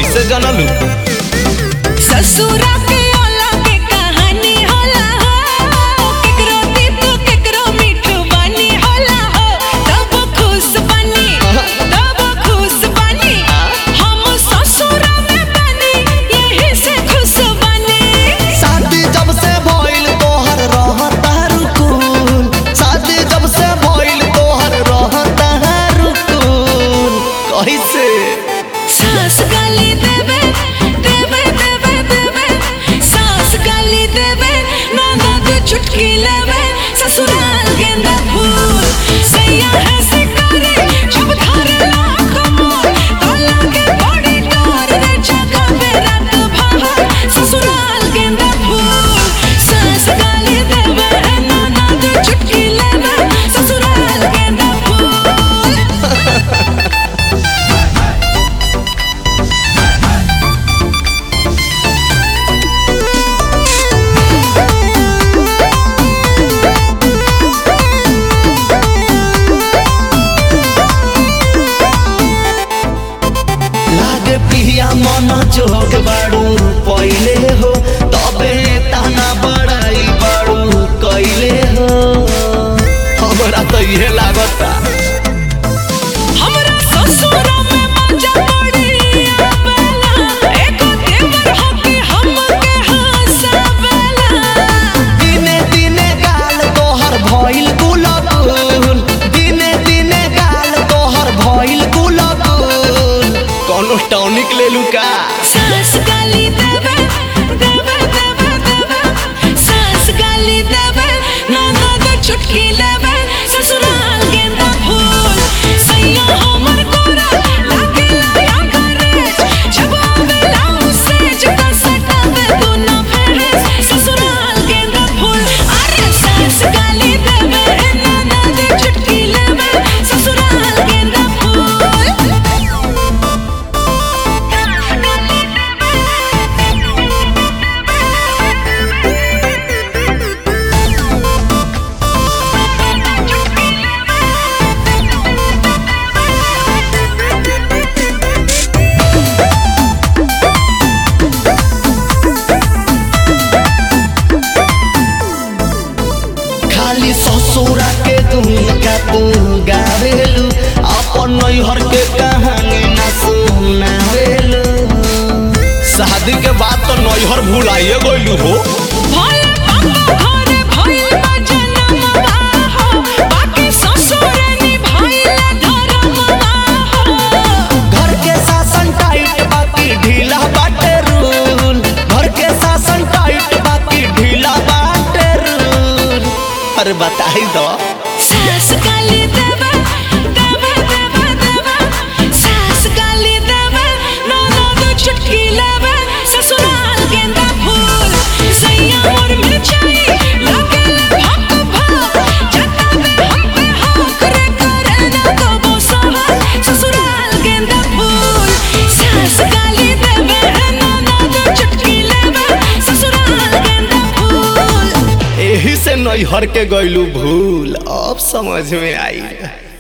कैसे जानलू ससुरा के अलग कहानी होला हो केकरो तीत केकरो मीठ बानी होला हो तब खुश बनी तब खुश बनी हम ससुरा में बनी यही से खुश बनी शादी जब से भइल तोहर रहता रुकुन शादी जब से भइल तोहर रहता रुकुन कैसे सास गाली देवे देवे देवे देवे सास गाली देवे ननद चुटकी लेवे ससुराल गेंदा फूल सैया है शिकारी जब धारे लाख मोर तो लागे बड़ी डोर रे जगह पे रात भर ससुराल गेंदा फूल सास गाली देवे ननद चुटकी लेवे ससुराल गेंदा फूल लागे पिया मन जोग बाड़ू पहिले हो तबे ताना बड़ाई बाड़ू कैले हो हमरा तो इहे लागता हमरा ससुरा में मजा पड़ी आवेला एको देवर हकी हमके हंसावेला दिने दिने गाल तोहर भइल गुलगुल दिने दिने गाल तोहर भइल गुलगुल कोनो टॉनिक ले लू का सास गाली देवे देवे देवे देवे सास गाली देवे ननद चुटकी लेवे ससुराल गेंदा फूल सैया हमर कोरा लागे लाया करे जब आवेला उसे जब सटावे दोनों फेरे ससुराल गेंदा फूल अरे सास गाली देवे ननद चुटकी लेवे ससुराल गेंदा खाली ससुरा के दुनिया तू गावेलू अपन नैहर के कहानी ना सुनावेलू शादी के बाद तो नैहर भुलाइए गइलू हो भोले बाबा घरे भइल बा जनमवा हो बाकी ससुरे निभाइल धर्मवा हो घर के शासन टाइट बाकी ढीला बाटे रूल घर के शासन टाइट बाकी ढीला बाटे रूल अरे बताई दो सास गाली देवे देवे देवे देवे सास गाली देवे ननद चुटकी लेवे ससुराल गेंदा फूल सैया मोर मिर्चाई लागे भक भक जतावे हम पे हक रे करे ना कबो सहल ससुराल गेंदा फूल सास गाली देवे ननद चुटकी लेवे ससुराल गेंदा फूल एही से नैहर के गइलू भूल अब समझ में आई